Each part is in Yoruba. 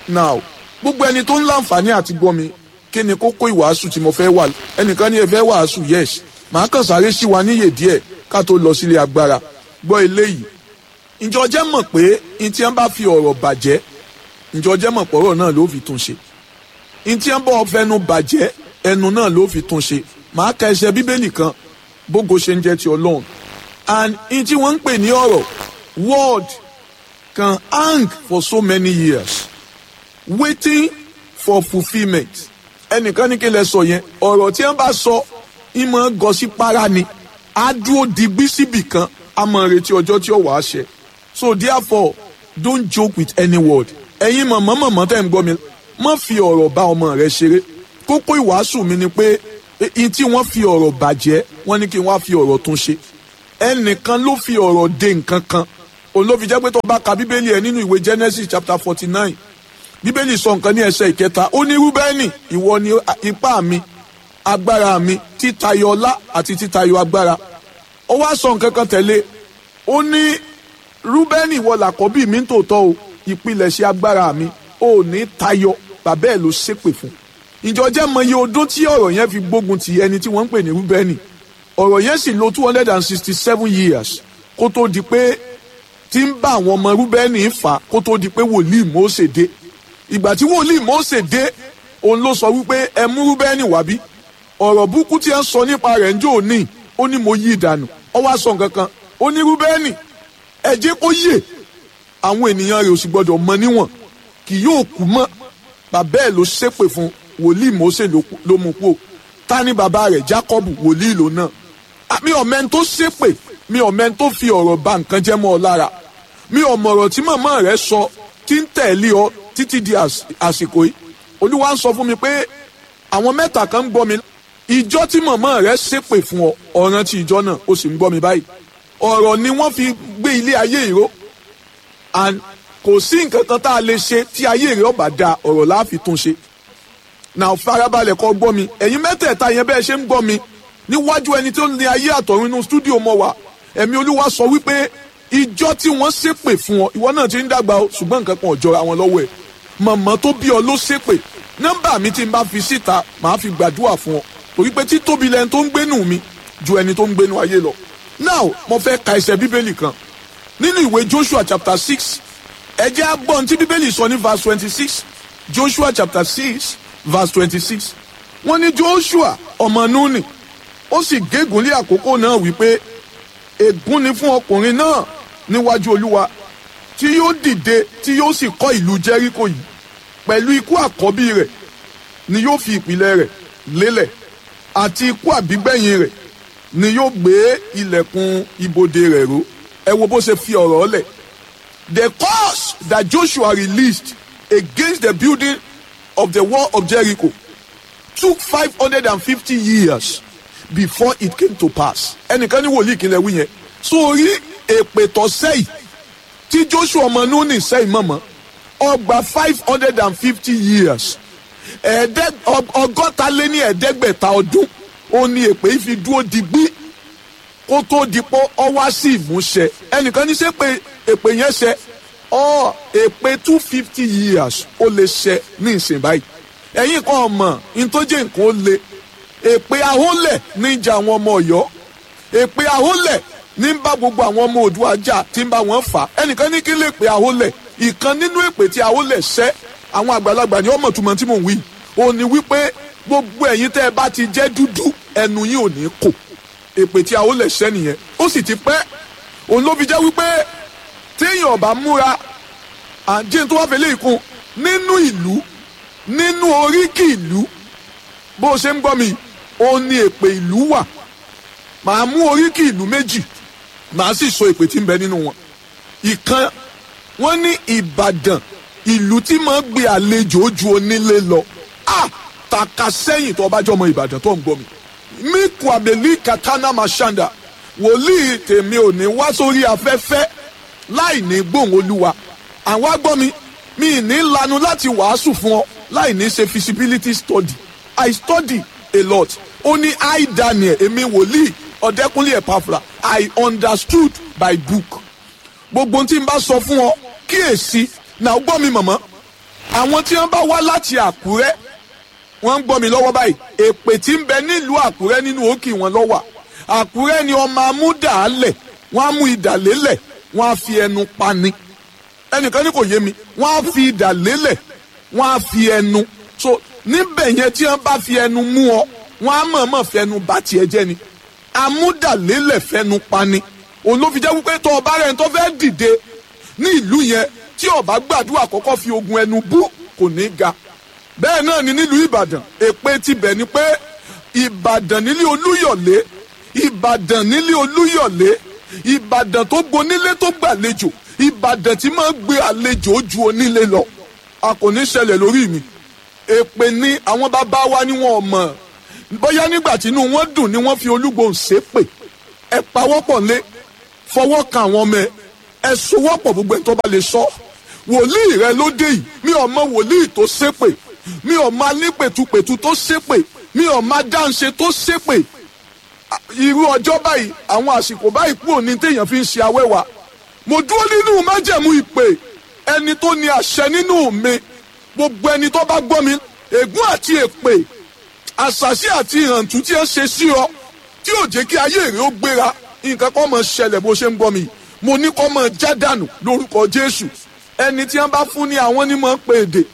now gbogbo ẹni tó ń láǹfààní àti gbọ́ mi kí ni kókó ìwàásù tí mo fẹ́ wà ẹnìkan ní ẹ fẹ́ wàásù yes màá kàn sáré sí wa níyè díẹ̀ ká tó lọ sílé agbára gbọ́ eléyìí ǹjọ́ jẹ́ mọ̀ pé n tí wọ́n bá fi ọ̀rọ̀ bàjẹ́ ǹjọ́ jẹ́ mọ̀ pọ̀rọ̀ náà ló fi tún ṣe n tí wọ́n bá fẹnu bàjẹ́ ẹnu náà ló fi tún ṣe màá ka ẹsẹ̀ bíbélì kan bógo ṣe ń jẹ́ ti ọlọ́run and n tí wọ́n ń pè ní ọ̀rọ̀ word can hang for so many years waiting for fulfilment ẹnìkan ní kí lẹ sọ yẹn ọ̀rọ̀ tí wọ́n bá sọ ìmọ̀ gọ̀ọ́sí para ni á dúró digbí síbì kan á mọ̀ retí ọjọ́ tí ó wàá ṣẹ so therefore don't joke with any word ẹ̀yin mọ̀mọ́ mọ̀mọ́ tẹ̀ ń gbọ́ mi má fi ọ̀rọ̀ bá ọmọ rẹ ṣeré kókó ìwàásù mi ni pé ẹni tí wọ́n fi ọ̀rọ̀ bàjẹ́ wọ́n ní kí wọ́n á fi ọ̀rọ̀ tún ṣe ẹnìkan ló fi ọ̀rọ̀ de nǹkan kan òun ló fi jẹ́ pé tó bá ka bíbélì ẹ̀ nínú ìwé Genesis chapter forty nine bíbélì sọ nǹkan ní ẹsẹ̀ ìkẹta ó ní rúbẹ́nì ìwọ ni ipá mi agbára mi títayọ ọlá àti títayọ agbára ó wá sọ nǹkan kan tẹ̀lé ó ní rúbẹ́nì ìwọ làkọ́bí mi ń tòótọ́ o ìpilẹ̀ṣẹ̀ agbára mi ò ní tayọ bàbá ẹ̀ ló ṣépè fún ìjọ jẹ́ mọye ọdún tí ọ̀rọ̀ yẹn fi gbógun ti ẹni tí wọ́n ń pè ní rúbẹ́nì ọ̀rọ̀ yẹn sì lò two hundred and sixty seven years kó tó di pé tí ń bá àwọn ọmọ rúbẹ́nì fà kó tó di pé wòlíì Mósè dé ìgbà tí wòlíì Mósè dé òun ló sọ wípé ẹ mú rúbẹ́nì wá bí ọ̀rọ̀ burúkú tí ẹ ń sọ nípa rẹ̀ ń jò ní ó ní mo yí ìdànù ó wá sọ nǹkan kan ó ní rúbẹ́nì ẹ jẹ́ kó yè àwọn ènìyàn rẹ̀ ò sì gbọ́dọ̀ mọ níwọ̀n kì yóò kú mọ́ bàbá ẹ̀ ló ṣépè fún wòlíì Mósè ló mú kú ta ni bàbá rẹ̀ Jákọ́bù wòlíì ló náà mi ò mẹ́ni tó ṣépè mi ò mẹ́ni tó fi ọ̀rọ̀ bà nǹkan jẹ́ mọ́ ọ lára mi ò mọ̀rọ̀ tí màmá rẹ̀ sọ tí ń tẹ̀lé ọ títí di àsìkò yìí olúwa ń sọ fún mi pé àwọn mẹ́ta kan ń gbọ́ mi ìjọ tí màmá rẹ̀ ṣépè fún ọ ọ̀ràn tí ìjọ náà ó sì ń gbọ́ mi báyìí ọ̀rọ̀ ni wọ́n fi gbé ilé ayé ìró and kò sí nǹkan kan tá a lè ṣe tí ayé rẹ̀ ọba da ọ̀rọ̀ la fi tún ṣe náà farabalẹ̀ kọ́ gbọ́ mi ẹ̀yin mẹ́tẹ̀ẹ̀ta yẹn bẹ́ẹ̀ ṣe ń gbọ́ mi níwájú ẹni tó ní ayé àtọ̀run inú stúdíò mọ́ wa ẹ̀mí olúwa sọ wípé ìjọ tí wọ́n ṣépè fún ọ ìwọ náà ti ń dàgbà o ṣùgbọ́n nǹkan kan ò jọra wọn lọ́wọ́ ẹ̀ màmá tó bí ọ ló ṣépè nọ́mbà mi tí n bá fi síta màá fi gbàdúrà fún ọ torí pé títóbi lẹni tó ń gbénu mi ju ẹni tó ń gbénu ayé lọ now mo fẹ́ ka ẹsẹ̀ bíbélì kan nínú ìwé Joshua chapter six ẹ jẹ́ á gbọ́ ohun tí bíbélì sọ ní verse twenty six Joshua chapter six verse twenty six wọ́n ní Joshua ọmọ Núnì ó sì gégùn lé àkókò náà wípé ègún ni fún ọkùnrin náà níwájú olúwa tí yóò dìde tí yóò sì kọ́ ìlú jẹ́ríkò yìí pẹ̀lú ikú àkọ́bí rẹ̀ ni yóò fi ìpìlẹ̀ rẹ̀ lélẹ̀ àti ikú àbígbẹ̀yìn rẹ̀ ni yóò gbé ilẹ̀kùn ibodè rẹ̀ ró ẹ wo bó ṣe fi ọ̀rọ̀ lẹ̀ the curse that Joshua released against the building of the wall of Jericho took five hundred and fifty years before it came to pass ẹnìkan ní wòlíì kí n lè wí yẹn sórí èpè tó sẹ́yìn tí Joshua ọmọ Núnì sẹ́yìn mọ̀mọ́ ọgbà five hundred and fifty years ọgọ́ta lé ní ẹ̀ẹ́dẹ́gbẹ̀ta ọdún ó ní èpè yìí fi dúró digbí kó tó dipò ọwá sí ìmúṣẹ ẹnìkan ní ṣe pé èpè yẹn ṣẹ ọ èpè two fifty years ó lè ṣẹ ní ìsìn báyìí ẹ̀yin kan ọmọ ntọ́jẹ́ nǹkan ó le èpè ahólẹ̀ ní ìjà àwọn ọmọ Ọ̀yọ́ èpè ahólẹ̀ ní bá gbogbo àwọn ọmọ Oòduà jà tí ń bá wọn fà ẹnìkan ní kí lè pè ahólẹ̀ ìkan nínú èpè tí ahólẹ̀ ṣẹ́ àwọn àgbàlagbà ní ọmọ túmọ̀ tí mò ń wí ó ní wípé gbogbo ẹ̀yin tẹ́ ẹ bá ti jẹ́ dúdú ẹnu yín ò ní kò èpè tí ahólẹ̀ ṣẹ́ nìyẹn ó sì ti pẹ́ òun ló fi jẹ́ wípé téèyàn ọba múra àǹjẹ́ tó wá fẹ́lẹ́ ìkun nínú ìlú nínú oríkì ìlú bó o ṣe ń gbọ́ mi ó ní èpè ìlú wà màá mú oríkì ìlú méjì màá sì sọ èpè tí ń bẹ nínú wọn ìkan wọn ní Ìbàdàn ìlú tí máa ń gbé àlejò ojú onílé lọ a tàka sẹ́yìn tó bá jọ ọmọ Ìbàdàn tó ń gbọ́ mi mi kù àbẹ̀lí katana mashanda wòlíì tèmi ò ní wá sórí afẹ́fẹ́ láì ní gbóhùn olúwa àwọn agbọ́ mi mi ní lanu láti wàásù fún ọ láì ní ṣe feasibility study I study a lot ó ní I Daniel èmi wòlíì ọ̀dẹ́kúnlé ẹ̀pàfra I understood by book gbogbo tí n bá sọ fún ọ kíyèsí náà gbọ́ mi mọ̀mọ́ àwọn tí wọ́n bá wá láti àkúrẹ́ wọ́n ń gbọ́ mi lọ́wọ́ báyìí èpè tí ń bẹ nílùú àkúrẹ́ nínú òkè wọn lọ́wà àkúrẹ́ ni ọmọ amúdàálẹ̀ wọ́n á mú idà lélẹ̀ wọ́n á fi ẹnu pani ẹnìkan ní kò yé mi wọ́n á fi idà lélẹ̀ wọ́n á fi ẹnu so níbẹ̀ yẹn tí wọ́n bá fi ẹnu mú ọ wọ́n á mọ̀ọ́mọ̀ fẹnu bá tiẹ̀ jẹ́ ni amúdàlélẹ̀ fẹnu pani òun ló fi jẹ́ wípé tó ọba rẹ̀ tó fẹ́ dìde ní ìlú yẹn tí ọba gbàdúrà kọ́kọ́ fi ogun ẹnu bú kò ní ga bẹ́ẹ̀ náà ni nílùú ìbàdàn èpè tibẹ̀ ni pé ìbàdàn nílé olúyọ̀lé ìbàdàn nílé olúyọ̀lé ìbàdàn tó gbonílé tó gbàlejò ìbàdàn tí máa ń gbé àlejò ju onílé lọ a kò ní ṣẹlẹ̀ lórí mi èpè ni àwọn bàbá wa ni wọn ò mọ̀ bóyá nígbà tí inú wọn dùn ni wọ́n fi olúgbòhùn ṣépè ẹ pawọ́pọ̀ lé fọwọ́ kan àwọn ọmọ ẹ ẹ sowọ́pọ̀ gbogbo ẹ̀ tó bá lè sọ wòlíì rẹ ló dé yìí mi ò mọ wòlíì tó ṣépè mi ò mọ alípètupètu tó ṣépè mi ò mọ dáǹṣe tó ṣépè irú ọjọ́ báyìí àwọn àsìkò báyìí kúrò ní téèyàn fi ń ṣe awẹ́wà mo dúró nínú májẹ̀mú ìpè ẹni tó ní àṣẹ nínú mi gbogbo ẹni tó bá gbọ́ mi ègún àti èpè àṣàṣì àti ìhàntú tí ẹ ṣe sí ọ tí ò jẹ́ kí ayé rẹ ó gbéra nǹkan kan máa ṣẹlẹ̀ bó ṣe ń gbọ́ mi mo ní kó máa já dànù lórúkọ Jésù ẹni tí wọ́n bá fún ní àwọn ní máa ń pè èdè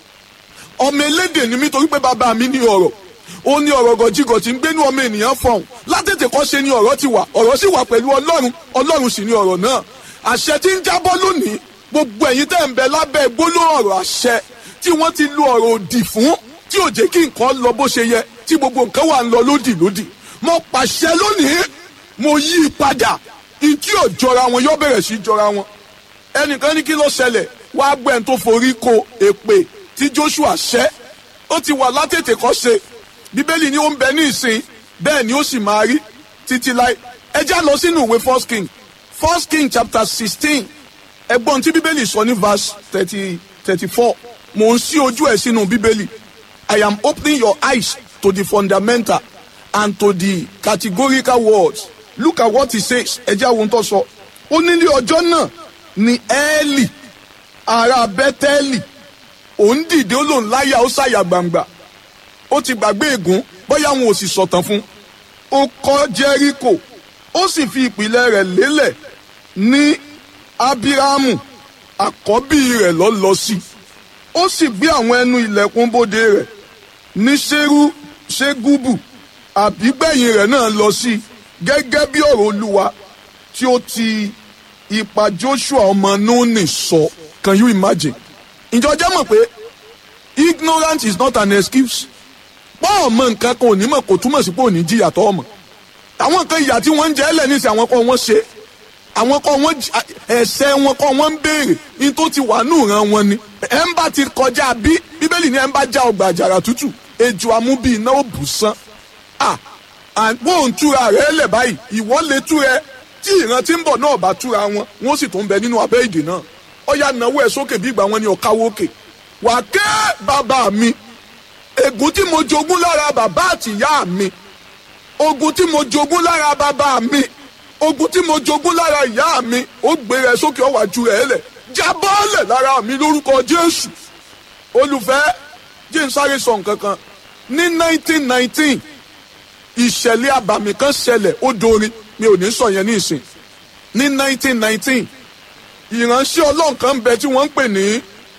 ọmọ elédè ni mí torí pé bàbá mi ní ọ̀rọ̀ ó ní ọ̀rọ̀ gọ̀jígọ̀ tí ń gbénú ọmọ ènìyàn fọ̀hún látètè kọ́ ṣe ni ọ̀rọ̀ ti wà ọ̀rọ̀ sì wà pẹ̀lú Ọlọ́run Ọlọ́run sì ni ọ̀rọ̀ náà àṣẹ tí ń jábọ́ lónìí gbogbo ẹ̀yin tẹ́ ń bẹ lábẹ́ gbólóhùn ọ̀rọ̀ àṣẹ tí wọ́n ti lo ọ̀rọ̀ òdì fún tí ò jẹ́ kí nǹkan lọ bó ṣe yẹ tí gbogbo nǹkan wà ń lọ lódì lódì mo pàṣẹ lónìí mo yí i padà ìtí ò jọra wọn yóò bẹ̀rẹ̀ sí í jọra wọn ẹnìkan ní kí ló ṣẹlẹ̀ wá gbẹ̀ǹ tó forí ko èpè tí Joshua ṣẹ́ ó ti wà látètè kọ́ ṣe bíbélì ni ó ń bẹ ní ìsìn bẹ́ẹ̀ ni ó sì máa rí títí láì ẹ já lọ sínú ìwé first king first king chapter sixteen ẹgbọ́n tí bíbélì sọ ní verse thirty thirty four mò ń ṣí ojú ẹ̀ sínú bíbélì I am opening your eyes to the fundamental and to the categorical words look at what he says ẹ jẹ́ àwọn tó sọ ó ní ní ọjọ́ náà ni ẹ́ẹ̀lì ará bẹ́tẹ́ẹ̀lì òun dìde ó lòun láyà ó ṣàyà gbangba ó ti gbàgbé ègún bóyá wọn ò sì sọ̀tàn fún ó kọ́ jẹ́ríkò ó sì fi ìpìlẹ̀ rẹ̀ lélẹ̀ ní ábíráàmù àkọ́bí rẹ̀ lọ lọ sí ó sì gbé àwọn ẹnu ilẹ̀kùn bóde rẹ̀ ní ṣerú ṣégúbù àbígbẹ̀yìn rẹ̀ náà lọ sí gẹ́gẹ́ bí ọ̀rọ̀ olúwa tí ó ti ipa Joshua ọmọ Núnì sọ can you imagine ǹjọ́ jẹ́ mọ̀ pé ignorance is not an excuse pọ́ ọmọ nǹkan kan ò ní mọ̀ kò túmọ̀ sí pé ò ní jìyà tó ọmọ àwọn nǹkan ìyà tí wọ́n ń jẹ́ ẹlẹ́ nísìnyí àwọn kan wọ́n ṣe àwọn kan wọ́n ẹ̀ṣẹ̀ wọn kan wọ́n ń béèrè ní tó ti wà nù ran wọn ni ẹ̀ ń bá ti kọjá bí bíbélì ni ẹ̀ ń bá já ọgbà àjàrà tútù ejò amúbí iná ò bù sán à àgbo ń túra rẹ̀ lẹ̀ báyìí ìwọ lè tú rẹ tí ìran tí ń bọ̀ náà bá túra wọn wọ́n sì tún bẹ nínú abẹ́ ìdè náà ọ̀yà náwó ẹ̀ sókè bí ìgbà wọn ni ọ̀káwó òkè wà ké bàbá mi ègún tí mo jogún lára bàbá àti ìyá mi ogun tí mo jogún lára bàbá mi ogun tí mo jogún lára ìyá mi ó gbé rẹ sókè ọwà ju rẹ lẹ jábọ́ọ̀lẹ̀ lára mi lórúkọ Jésù olùfẹ́ jẹ́ n sáré sọ nǹkan kan ní 1919 ìṣẹ̀lẹ̀ àbàmì kan ṣẹlẹ̀ ó dorin mi ò ní sọ yẹn ní ìsìn ní 1919 ìránṣẹ́ ọlọ́run kan bẹ tí wọ́n ń pè ní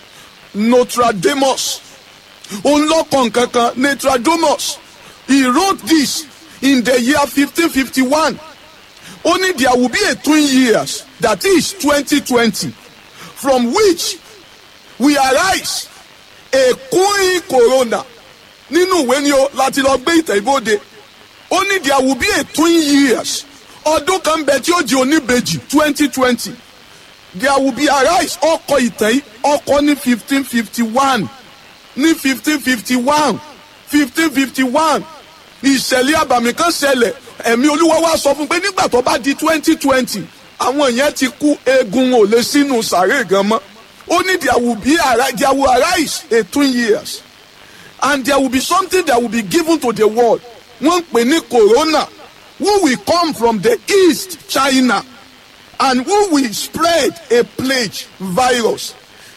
Nostradamus òun lọ́kàn kankan Nostradamus he wrote this in the year 1551 only there will be a twin years that is 2020 from which we arise a queen corona nínú ìwé ni o láti lọ gbé ìtẹ̀ ìbòde only there will be a twin years ọdún kan bẹ tí ó di oníbejì 2020 there will be arise ọkọ ìtẹ̀ yìí ọkọ ní 1551 ní 1551 1551 ìṣẹ̀lẹ̀ àbàmì kan ṣẹlẹ̀ ẹ̀mí olúwa wá sọ fún pé nígbà tó bá di 2020 àwọn yẹn ti kú eegun ò lè sínú sàárè gan mọ́ ó ní there will be there will arise a twin years and there will be something that will be given to the world wọ́n ń pè ní corona who will come from the east China and who will spread a plague virus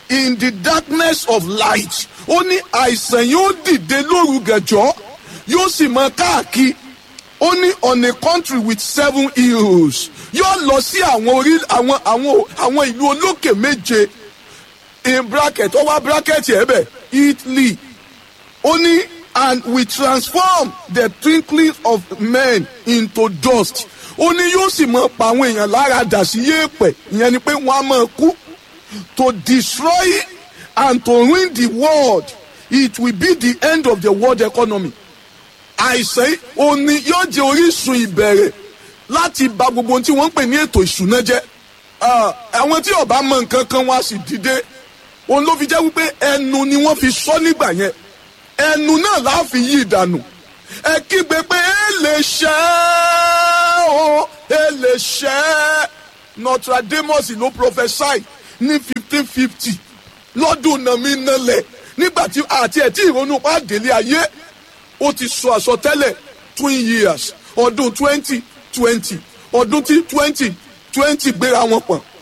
in the darkness of light ó ní àìsàn yóò dìde lóru gẹ̀jọ́ yóò sì mọ káàkiri ó ní on a country with seven hills yóò lọ sí àwọn orí àwọn àwọn àwọn ìlú olókè méje in bracket ó wá bracket yẹn bẹ̀ Italy ó ní and we transform the twinkling of men into dust ó ní yóò sì mọ pa àwọn èèyàn lára dà sí yéèpẹ̀ ìyẹn ni pé wọ́n á máa kú to destroy and to ruin the world it will be the end of the world economy àìsàn òní yóò jẹ orísun ìbẹ̀rẹ̀ láti bà gbogbo ohun tí wọ́n ń pè ní ètò ìṣúná jẹ́ àwọn tí ọba mọ nǹkan kan wá sì dìde òun ló fi jẹ́ wípé ẹnu ni wọ́n fi sọ nígbà yẹn ẹnu náà la fi yí ìdànù ẹ kígbe pé ẹ lè ṣẹ́ o ẹ lè ṣẹ́ Nostradamus ló prophesy ní fifteen fifty lọ́dún nàmínàlẹ̀ nígbà tí àti ẹ̀ tí ìrònú pàdélé ayé ó ti sọ àsọtẹ́lẹ̀ twin years ọdún twenty twenty ọdún tí twenty twenty gbéra wọn pọ̀n